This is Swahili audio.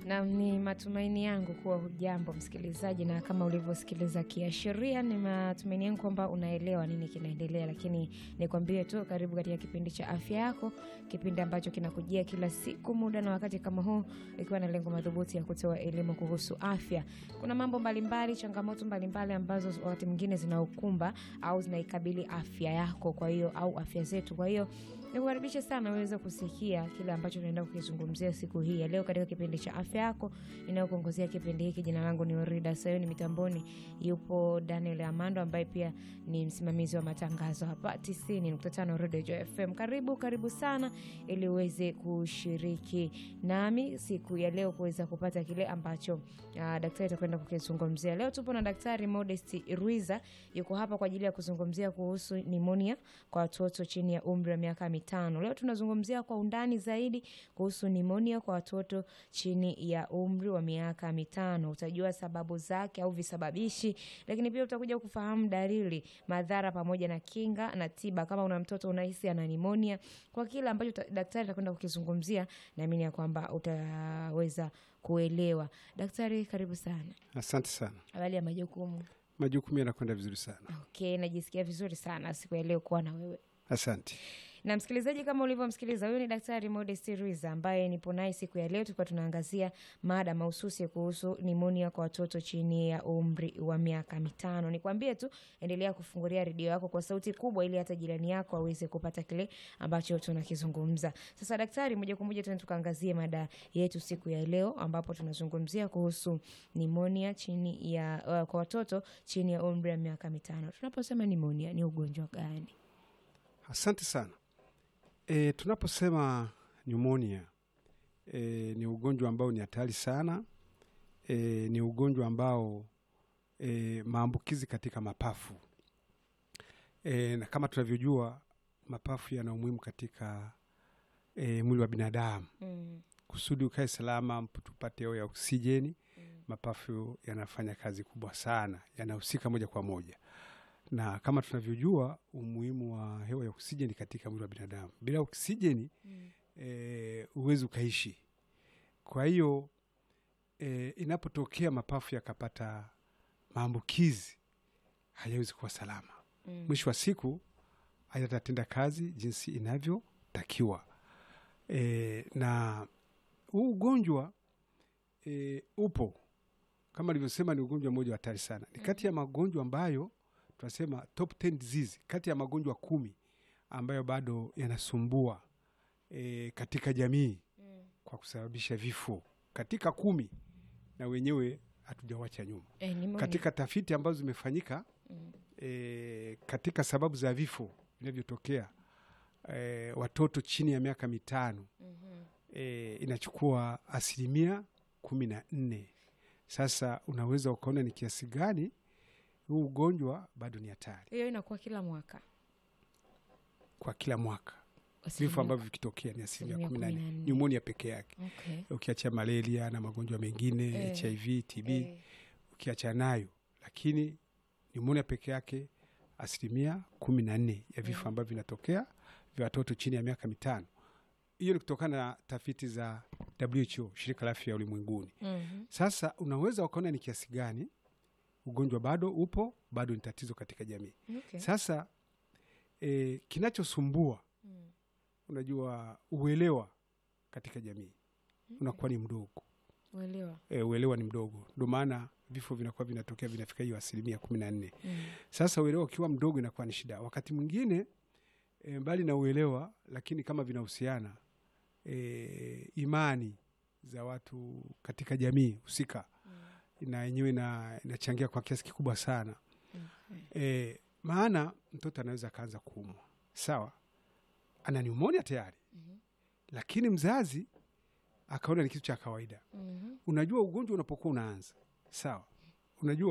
Na ni matumaini yangu kuwa hujambo msikilizaji, na kama ulivyosikiliza kiashiria, ni matumaini yangu kwamba unaelewa nini kinaendelea. Lakini nikwambie tu, karibu katika kipindi cha afya yako, kipindi ambacho kinakujia kila siku muda na wakati kama huu, ikiwa na lengo madhubuti ya kutoa elimu kuhusu afya. Kuna mambo mbalimbali, changamoto mbalimbali ambazo wakati mwingine zinaukumba au zinaikabili afya yako, kwa hiyo au afya zetu. Kwa hiyo nikukaribishe sana uweze kusikia kile ambacho tunaenda kukizungumzia siku hii ya leo katika kipindi cha afya yako inayokuongozea kipindi hiki. Jina langu ni Orida Sayoni, mitamboni yupo Daniel Amando ambaye pia ni msimamizi wa matangazo hapa 90.5 Radio Joy FM. Karibu karibu sana, ili uweze kushiriki nami siku ya leo kuweza kupata kile ambacho uh, daktari atakwenda kukizungumzia leo. Tupo na Daktari Modest Ruiza, yuko hapa kwa ajili ya kuzungumzia kuhusu nimonia kwa watoto chini ya umri wa miaka mitano. Leo tunazungumzia kwa undani zaidi kuhusu nimonia kwa watoto chini ya umri wa miaka mitano. Utajua sababu zake au visababishi, lakini pia utakuja kufahamu dalili, madhara pamoja na kinga na tiba kama una mtoto unahisi ana nimonia. Kwa kile ambacho ta- daktari atakwenda kukizungumzia, naamini ya kwamba utaweza kuelewa. Daktari, karibu sana. Asante sana. Habari ya majukumu? Majukumu yanakwenda vizuri sana. Okay, najisikia vizuri sana siku ya leo kuwa na wewe. Asante. na msikilizaji, kama ulivyomsikiliza, huyu ni Daktari Modest Ruiza ambaye nipo naye siku ya leo, tulikuwa tunaangazia mada mahususi kuhusu nimonia kwa watoto chini ya umri wa miaka mitano. Nikwambie tu, endelea kufungulia redio yako kwa sauti kubwa, ili hata jirani yako aweze kupata kile ambacho tunakizungumza. Sasa daktari, moja kwa moja tuende tukaangazie mada yetu siku ya leo, ambapo tunazungumzia kuhusu nimonia chini ya uh, kwa watoto chini ya umri wa miaka mitano. Tunaposema nimonia, ni ugonjwa gani? Asante sana. E, tunaposema pneumonia e, ni ugonjwa ambao ni hatari sana. E, ni ugonjwa ambao e, maambukizi katika mapafu e, na kama tunavyojua mapafu yana umuhimu katika e, mwili wa binadamu. Mm. Kusudi ukae salama, tupate hewa ya oksijeni, mapafu yanafanya kazi kubwa sana, yanahusika moja kwa moja na kama tunavyojua umuhimu wa hewa ya oksijeni katika mwili wa binadamu. Bila oksijeni Mm. e, huwezi ukaishi. Kwa hiyo e, inapotokea mapafu yakapata maambukizi hayawezi kuwa salama. Mm. Mwisho wa siku hayatatenda kazi jinsi inavyotakiwa. E, na huu ugonjwa e, upo kama alivyosema, ni ugonjwa mmoja wa hatari sana. Ni kati ya magonjwa ambayo tunasema top 10 disease, kati ya magonjwa kumi ambayo bado yanasumbua e, katika jamii Mm. kwa kusababisha vifo katika kumi, na wenyewe hatujawacha nyuma Eh, nimonia. katika tafiti ambazo zimefanyika Mm. e, katika sababu za vifo vinavyotokea e, watoto chini ya miaka mitano Mhm. e, inachukua asilimia kumi na nne. Sasa unaweza ukaona ni kiasi gani huu ugonjwa bado ni hatari hiyo inakuwa kila mwaka kwa kila mwaka. Asilimia- Vifo ambavyo vikitokea ni asilimia asilimia kumi na kumi na nne, nne. nyumonia peke yake, okay. ukiacha malaria na magonjwa mengine Eh. HIV, TB Eh, ukiacha nayo, lakini nyumonia peke yake asilimia kumi na nne ya vifo Mhm. ambavyo vinatokea vya watoto chini ya miaka mitano. Hiyo ni kutokana na tafiti za WHO, shirika la afya ya ulimwenguni. mhm. Sasa unaweza ukaona ni kiasi gani ugonjwa bado upo, bado ni tatizo katika jamii. Okay. Sasa e, kinachosumbua Mm. unajua, uelewa katika jamii unakuwa ni mdogo. Uelewa. E, uelewa ni mdogo, ndio maana vifo vinakuwa vinatokea vinafika hiyo asilimia kumi na nne. Mm. Sasa uelewa ukiwa mdogo inakuwa ni shida. Wakati mwingine e, mbali na uelewa, lakini kama vinahusiana e, imani za watu katika jamii husika Mm. na yenyewe ina- inachangia kwa kiasi kikubwa sana Okay. e, maana mtoto anaweza akaanza kuumwa, sawa, ana pneumonia tayari, Mhm. lakini mzazi akaona ni kitu cha kawaida. Mhm. Unajua ugonjwa unapokuwa unaanza, sawa, unajua